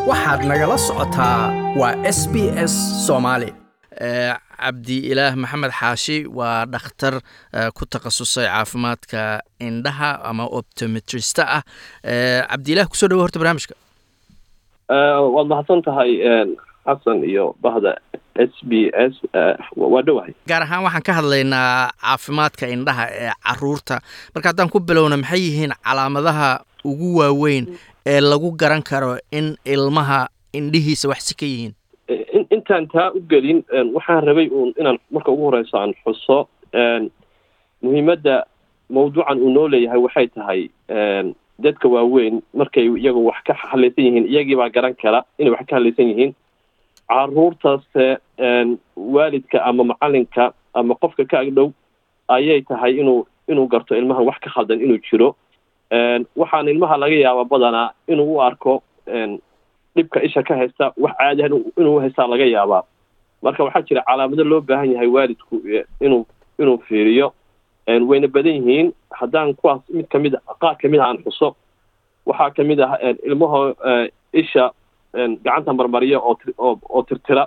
waxaad nagala socotaa waa s b s soomaali cabdi ilaah maxamed xaashi waa dhakhtar ku takhasusay caafimaadka indhaha ama optometrista ah cabdiilah kusoo dhawo horta barnaamijka waad mahadsan tahay xasan iyo bahda s b s waa dhowahay gaar ahaan waxaan ka hadlaynaa caafimaadka indhaha ee caruurta marka haddaan ku bilowna maxay yihiin calaamadaha ugu waaweyn ee lagu garan karo in ilmaha indhihiisa wax si ka yihiin intaan taa u gelin waxaan rabay uun inaan marka ugu horeyso aan xuso muhiimadda mawduucan uu noo leeyahay waxay tahay dadka waaweyn markay iyagu wax ka hadlaysan yihiin iyagiibaa garan kara inay wax ka hadlaysan yihiin caruurtaase waalidka ama macalinka ama qofka ka agdhow ayay tahay inuu inuu garto ilmahan wax ka khaldan inuu jiro waxaan ilmaha laga yaaba badanaa inuu u arko dhibka isha ka haysta wax caadiha inuu haystaa laga yaabaa marka waxaa jira calaamado loo baahan yahay waalidku inuu inuu fiiriyo wayna badan yihiin haddaan kuwaas mid kamid a qaar kamid a aan xuso waxaa kamid ah ilmaho isha gacanta marmariya oo oo oo tirtira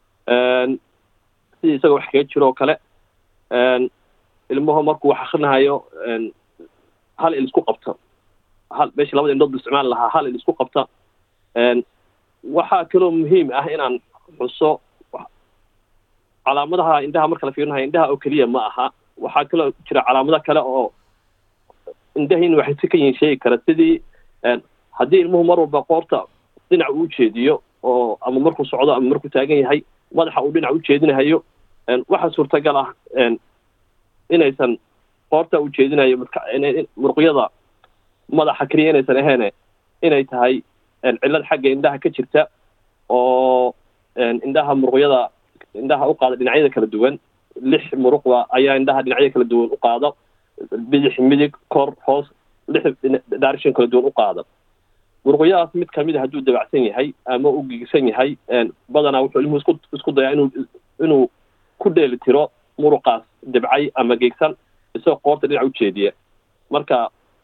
sidii isagoo wax kaga jiro oo kale ilmaho markuu wax akrinahayo hal il isku qabta hal meesha labada indhood bu isticmaali lahaa hal il isku qabta waxaa kaloo muhiim ah inaan xuso calaamadaha indhaha marka la fiirinayo indhaha oo keliya ma aha waxaa kaloo jira calaamado kale oo indhahiina waxay si ka yihiin sheegi kara sidii haddii ilmuhu mar walba qoorta dhinac uu ujeediyo oo ama markuu socdo ama markuu taagan yahay madaxa uu dhinac ujeedinahayo waxaa suurtagal ah inaysan qoorta ujeedinayo muruqyada madaxa keliya inaysan aheene inay tahay cillad xagga indhaha ka jirta oo indhaha muruqyada indhaha uqaada dhinacyada kala duwan lix muruqda ayaa indhaha dhinacyada kala duwan uqaada bidix midig kor hoos lix direction kala duwan uqaada muruqyadaas mid kamid a hadduu dabacsan yahay ama u giigsan yahay badanaa wuxuu ilmuhu isku isku dayaa inuu inuu ku dheeli tiro muruqaas dabcay ama geegsan isagoo qoorta dhinac ujeediya marka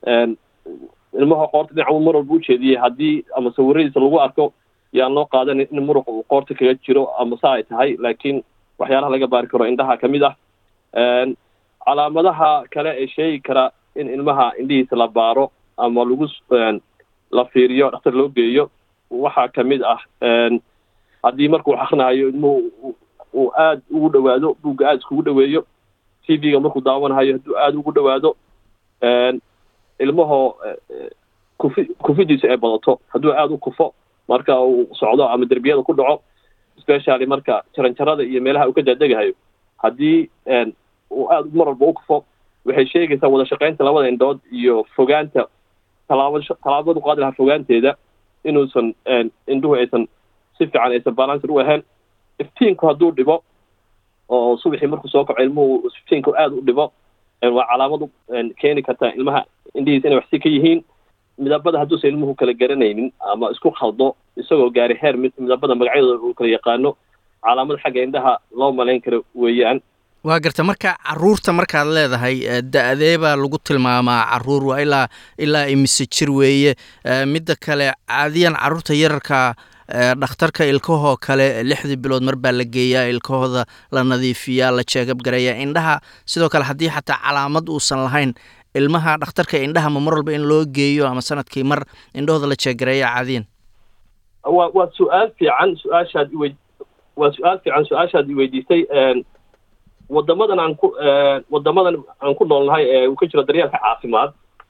ilmaha qoorta dhinac mar walba ujeediyay haddii ama sawiradiisa lagu arko yaan loo qaadan in muruq uu qoorta kaga jiro ama saa ay tahay laakiin waxyaalaha laga baari karo indhaha kamid ah calaamadaha kale ee sheegi kara in ilmaha indhihiisa la baaro ama lagu la fiiriyo dhakhtar loo geeyo waxaa kamid ah haddii markuu wax akrinahayo ilmuhu uu aada ugu dhawaado buugga aada iskugu dhaweeyo t v-ga markuu daawanahayo hadduu aada ugu dhawaado ilmahoo kufi kufidiisa ay badato hadduu aada u kufo marka uu socdo ama derbiyada ku dhaco specially marka jaranjarada iyo meelaha uu ka daadegahayo haddii uu aada mar walba u kufo waxay sheegaysaa wada shaqaynta labada indhood iyo fogaanta talaaba tallaabadu qaadi lahaa fogaanteeda inuusan indhuhu aysan si fiican aysan balancer u ahayn iftiinku hadduu dhibo oo subaxii markuu soo kaco ilmuhu iftiinku aada u dhibo waa calaamadu keeni karta ilmaha indhihiisa inay waxsi ka yihiin midabada hadduusan ilmuhu kala garanaynin ama isku khaldo isagoo gaari heer midabada magacyadooda uu kala yaqaano calaamad xagga indhaha loo malayn karo weeyaan waa garta marka caruurta markaad leedahay da-dee baa lagu tilmaamaa caruur waa ilaa ilaa imise jir weeye midda kale caadiyan caruurta yararka dhakhtarka ilkahoo kale lixdii bilood mar baa la geeyaa ilkahooda la nadiifiyaa la jeegab gareeyaa indhaha sidoo kale haddii xataa calaamad uusan lahayn ilmaha dhakhtarka indhaha ma mar walba in loo geeyo ama sanadkii mar indhahooda la jeeggareeya caadiyan wa waa su-aal fiican su-aashaad iwe waa su-aal fiican su-aashaad iweydiisay wadamadan aan ku wadamadan aan ku noolnahay ee uu ka jiro daryeelka caafimaad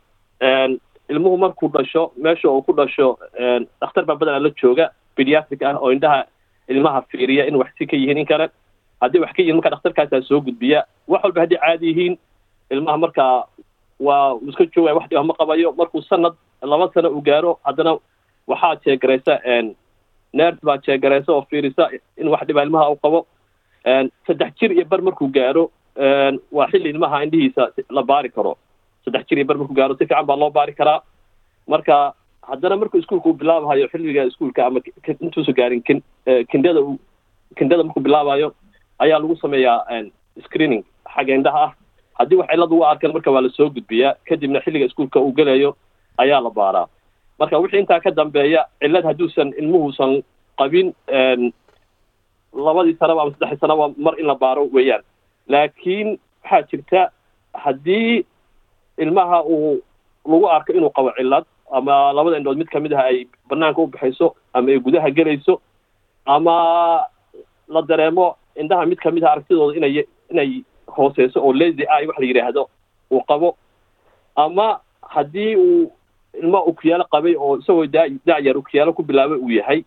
ilmuhu markuu dhasho meesha uu ku dhasho dhakhtar baa badanaa la jooga pediatric ah oo indhaha ilmaha fiiriya in wax si ka yihiin in kale haddii wax ka yihiin marka dhakhtarkaasaa soo gudbiya wax walba haddii caadi yihiin ilmaha markaa waa iska joogaya wax dhiba ma qabayo markuu sanad laba sano uu gaaro haddana waxaa jeegaraysa ners baa jeegaraysa oo fiirisa in wax dhiba ilmaha u qabo saddex jir iyo bar markuu gaaro waa xilli ilmaha indhihiisa la baari karo saddex jir iyo bar markuu gaaro si fiican baa loo baari karaa marka haddana markuu iskuolka uu bilaabahayo xilliga iskuolka ama intuusa gaarin kin kindada u kindada markuu bilaabayo ayaa lagu sameeyaa screening xagga indhaha ah haddii wax cillad ugu arkan marka waa lasoo gudbiyaa kadibna xilliga iskuolka uu gelayo ayaa la baaraa marka wixii intaa ka dambeeya cillad hadduusan ilmuhuusan qabin labadii sanaba ama saddexdii sanaba mar in la baaro weeyaan laakiin waxaa jirta haddii ilmaha uu lagu arko inuu qabo cillad ama labada indhood mid kamid ah ay banaanka u baxayso ama ay gudaha gelayso ama la dareemo indhaha mid kamid ah aragtidooda inay inay hooseyso oo lazy eye wax la yidhaahdo uu qabo ama haddii uu ilma ukuyaalo qabay oo isagoo daa dacyar ukuyaalo ku bilaabay uu yahay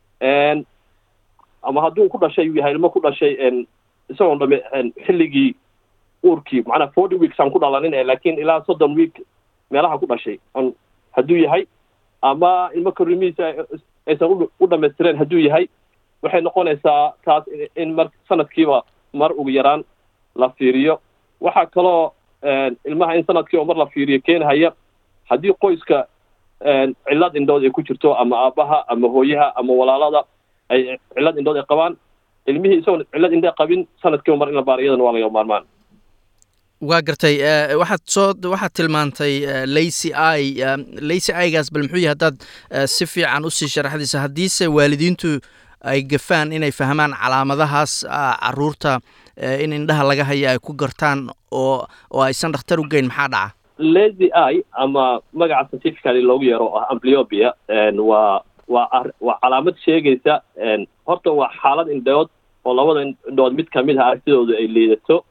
ama hadduu ku dhashay uu yahay ilmo ku dhashay isagoon dhame xilligii uurkii macnaa forty weeks aan ku dhalanin e laakiin ilaa soddon week meelaha ku dhashay on hadduu yahay ama ilmo korimihiisa aysan u dhamaystireen hadduu yahay waxay noqonaysaa taas in mar sanadkiiba mar ugu yaraan la fiiriyo waxaa kaloo ilmaha in sanadkiiba mar la fiiriyo keenhaya haddii qoyska cillad indhood ay ku jirto ama aabbaha ama hooyaha ama walaalada ay cillad indhood ay qabaan ilmihii isagoon cillad indhe qabin sanadkiiba mar in la baaro iyadana waa laga maarmaan waa gartay waxaad soo waxaad tilmaantay lacy i lacy igaas bal muxuu yahay haddaad si fiican usii sharaxdaysa haddiise waalidiintu ay gafaan inay fahmaan calaamadahaas caruurta in indhaha laga haya ay ku gartaan oo oo aysan dhakhtar u geyn maxaa dhaca lazy i ama magaca scientifically loogu yeero oo ah ambliopia waa waa waa calaamad sheegaysa horta waa xaalad indhood oo labada indhood mid kamid ah aragtidooda ay liidato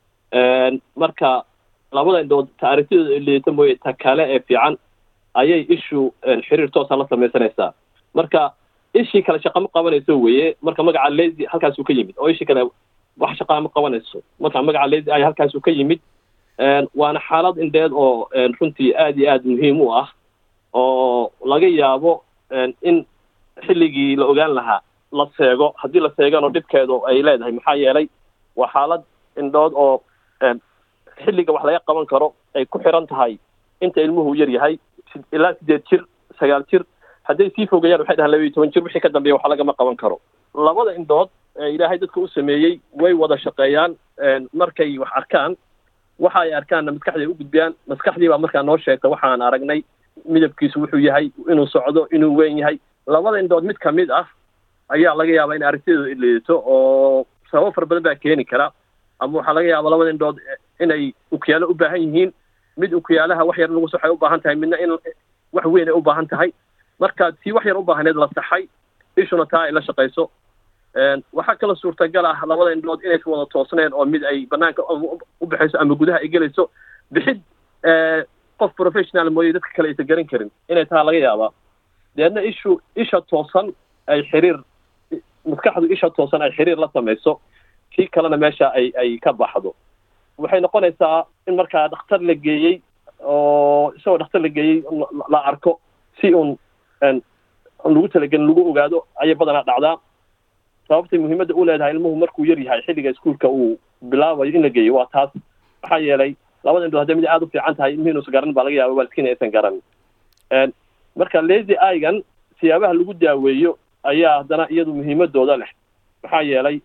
marka labada indhood ta aragtidooda ay liidato mooye ta kale ee fiican ayay ishu xiriir toosa la samaysanaysaa marka ishii kale shaqa ma qabanayso weye marka magaca lazy halkaasuu ka yimid oo ishii kale wax shaqaa ma qabanayso marka magaca lazy ay halkaasuu ka yimid waana xaalad indheed oo runtii aad iyo aad muhiim u ah oo laga yaabo in xilligii la ogaan lahaa la seego haddii la seegano dhibkeedu ay leedahay maxaa yeelay waa xaalad indhood oo xilliga wax laga qaban karo ay ku xiran tahay inta ilmuhu yar yahay ilaa sideed jir sagaal jir hadday sii fogeeyaan waxay dhahaan laba iyo toban jir wixii ka dambeeya wax lagama qaban karo labada indhood ilaahay dadka u sameeyey way wada shaqeeyaan markay wax arkaan waxa ay arkaanna maskaxday u gudbiyaan maskaxdii baa markaa noo sheegta waxaan aragnay midabkiisu wuxuu yahay inuu socdo inuu weyn yahay labada indhood mid kamid ah ayaa laga yaabaa in aragtidooda liidato oo sababo fara badan baa keeni kara ama waxaa laga yaabaa labada indhood inay ukuyaalo u baahan yihiin mid ukuyaalaha wax yar lagu saxay u baahan tahay midna in wax weyn ay u baahan tahay marka tii wax yar u baahneed la saxay ishuna taa ay la shaqayso waxaa kaloo suurtagal ah labada indhood inaysa wada toosneen oo mid ay banaanka u baxayso ama gudaha ay gelayso bixid qof professional mooye dadka kale aysan garan karin inay taha laga yaabaa deedna ishu isha toosan ay xiriir maskaxdu isha toosan ay xiriir la samayso kii kalena meesha ay ay ka baxdo waxay noqonaysaa in markaa dhakhtar la geeyey oo isagoo dhakhtar la geeyey la arko si uun lagu talagelin lagu ogaado ayay badanaa dhacdaa sababtay muhiimadda u leedahay ilmuhu markuu yar yahay xilliga iskuolka uu bilaabayo in la geeyo waa taas maxaa yeelay labada indhood hadday mid aada u fiican tahay ilmihi inuusan garan baa laga yaaba waalidkiina aysan garan marka lazy igan siyaabaha lagu daaweeyo ayaa haddana iyadu muhiimadooda leh maxaa yeelay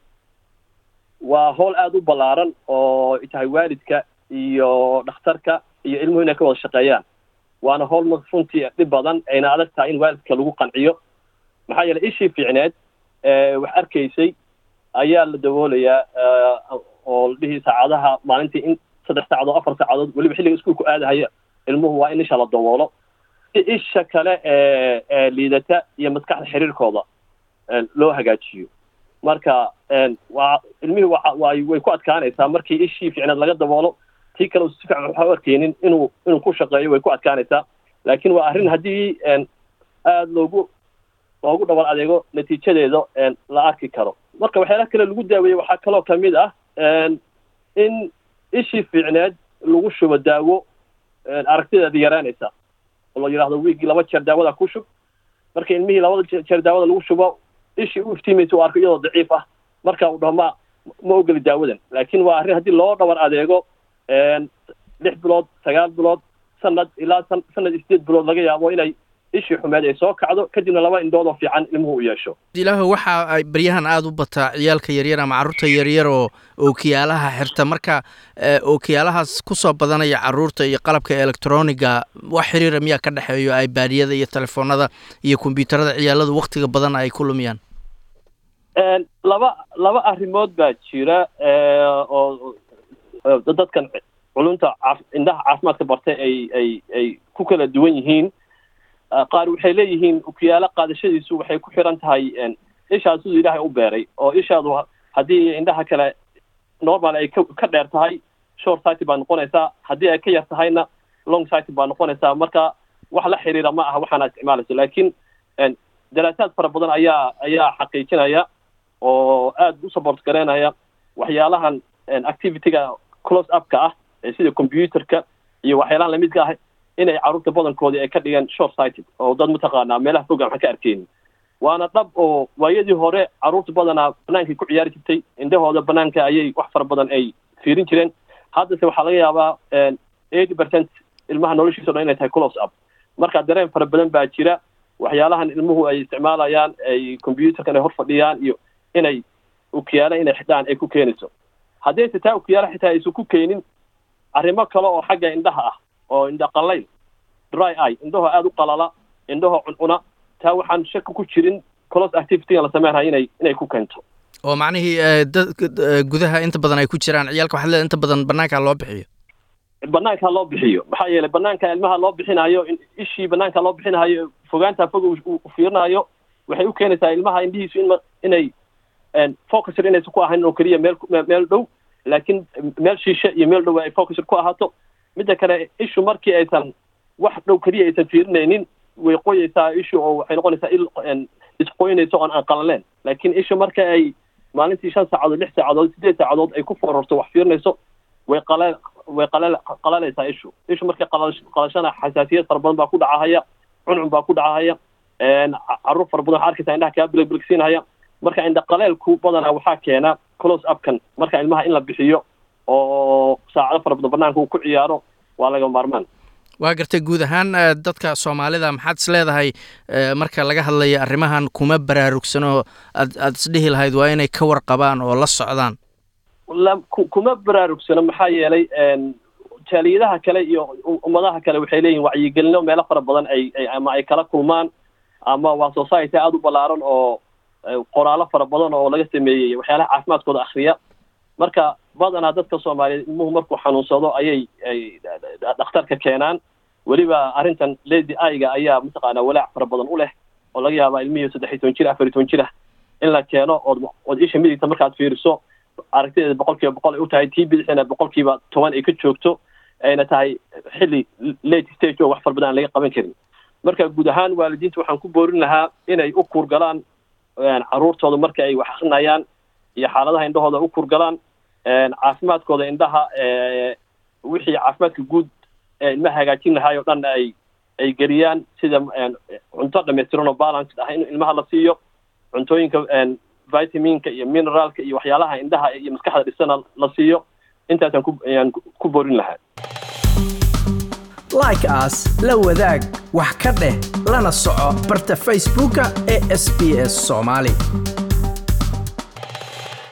waa howl aada u ballaaran oo tahay waalidka iyo dhakhtarka iyo ilmuhu inay ka wada shaqeeyaan waana howl runtii dhib badan ayna adag tahay in waalidka lagu qanciyo maxaa yeelay ishii fiicneed wax arkaysay ayaa la daboolayaa oo ladhihi saacadaha maalintii in saddex saacadood afar saacadood weliba xilliga iskuolku aadahaya ilmuhu waa in isha la daboolo si isha kale ee ee liidata iyo maskaxda xiriirkooda loo hagaajiyo marka waa ilmihii waa way way ku adkaanaysaa markii ishii fiicneed laga daboolo tii kale si fiican waxa u arkeynin inuu inuu ku shaqeeyo way ku adkaanaysaa laakiin waa arrin haddii aada loogu loogu dhabar adeego natiijadeeda la arki karo marka waxyaalaha kale lagu daaweeyey waxaa kaloo kamid ah in ishii fiicneed lagu shubo daawo aragtideeda yaraanaysa oo la yidhahdo wiigii laba jeer daawada ku shub marka ilmihii labada jeer daawada lagu shubo ishii u iftiimaysa u arko iyadoo daciif ah marka uu dhaho ma ma ogeli daawadan laakiin waa arrin haddii loo dhabar adeego lix bilood sagaal bilood sanad ilaa sanad iyo sideed bilood laga yaabo inay ishii xumeed ay soo kacdo kadibna laba indhood oo fiican ilmuhu u yeesho ilaahu waxa ay baryahan aada u bataa ciyaalka yaryar ama carruurta yaryar oo ookiyaalaha xirta marka ookiyaalahaas kusoo badanaya carruurta iyo qalabka electroniga wax xiriira miyaa ka dhexeeyo ibaadiyada iyo telefoonada iyo kombyuutarada ciyaaladu waktiga badan ay ku lumiyaan laba laba arrimood baa jira oo dadkan culunta indhaha caafimaadka bartay ay ay ay ku kala duwan yihiin qaar waxay leeyihiin ukiyaalo qaadashadiisu waxay ku xiran tahay ishaas siduu ilaahay u beeray oo ishaadu haddii indhaha kale normal ay ka dheer tahay short sighty baa noqonaysaa haddii ay ka yar tahayna long sighty baa noqonaysaa marka wax la xiriira ma aha waxaana isticmaalayso laakiin daraasaad fara badan ayaa ayaa xaqiijinaya oo aada u support garaynaya waxyaalahan activityga close upka ah sida computerka iyo waxyaalahan lamidka ah inay carruurta badankoodii ay ka dhigeen short sighted oo dad mataqaanaa meelaha fogaan waxan ka arkeynin waana dhab oo waayadii hore carruurta badanaa banaankay ku ciyaari jirtay indhahooda banaanka ayay wax fara badan ay fiirin jireen haddase waxaa laga yaabaa eighty percent ilmaha noloshiisa o dhan inay tahay close up marka dareen fara badan baa jira waxyaalahan ilmuhu ay isticmaalayaan ay computerkan ay hor fadhiyaan iyo inay ukiyaala inay xidhaan ay ku keenayso haddayse taa ukiyaala xitaa aysan ku keenin arrimo kale oo xagga indhaha ah oo indha qalayl dry eye indhahoo aada u qalala indhahoo cuncuna taa waxaan shaki ku jirin close activityga la sameynaya inay inay ku keento oo macnihii dad gudaha inta badan ay ku jiraan ciyaalka waxaad leedahay inta badan banaanka loo bixiyo banaanka loo bixiyo maxaa yeelay banaanka ilmaha loo bixinayo ishii banaanka loo bixinayo fogaanta fog uu fiirinayo waxay u keenaysaa ilmaha indhihiisu in inay focuser inaysan ku ahayn oo keliya meel meel dhow laakiin meel shiishe iyo meel dhow ay focuser ku ahaato midda kale ishu markii aysan wax dhow keliya aysan fiirinaynin way qoyeysaa ishu oo waxay noqonaysaa il isqoynayso oon aan qalaleen laakiin ishu marka ay maalintii shan saacadood lix saacadood sideed saacadood ay ku fororto wax fiirinayso way qala way qala qalalaysaa ishu ishu markay qala qalashana xasaasiyad fara badan baa ku dhacahaya cuncun baa ku dhacahaya carruur fara badan waxaa arkaysaa indhaha kaa biligbiligsiinahaya marka indha qaleelku badanaa waxaa keena close upkan marka ilmaha in la bixiyo oo saacado fara badan banaanka uu ku ciyaaro waa laga maarmaan waa gartay guud ahaan dadka soomaalida maxaad is leedahay marka laga hadlayo arrimahan kuma baraarugsanoo aad aada isdhihi lahayd waa inay ka warqabaan oo la socdaan kuma baraarugsano maxaa yeelay jaaliyadaha kale iyo ummadaha kale waxay leeyihin wacyigelino meelo fara badan ay ama ay kala kulmaan ama waa society aada u ballaaran oo qoraalo fara badan oo laga sameeyey waxyaalaha caafimaadkooda akriya marka badanaa dadka soomaaliyeed ilmuhu markuu xanuunsado ayay ay dhakhtarka keenaan weliba arrintan lady aiga ayaa mataqaanaa walaac fara badan u leh oo laga yaabaa ilmihii saddex iyo toban jir afar iyo toban jir ah in la keeno ood ood isha midigta markaad fiiriso aragtideeda boqol kiiba boqol ay u tahay tii bidixina boqol kiiba toban ay ka joogto ayna tahay xilli late stage oo wax fara badan aan laga qaban karin marka guud ahaan waalidiinta waxaan ku boorin lahaa inay u kuurgalaan carruurtooda marka ay wax akrinayaan iyo xaaladaha indhahooda u kuurgalaan caafimaadkooda indhaha wixii caafimaadka guud ee ilmaha hagaajin lahaay oo dhan ay ay geliyaan sida cunto dhamaystiran oo balanced ah in ilmaha la siiyo cuntooyinka vitaminka iyo mineraalka iyo waxyaalaha indhaha iyo maskaxda dhisana la siiyo intaasaan ku ayaan ku boorin lahaa like as la wadaag wax ka dheh lana soco barta facebooka ee sb s soomaali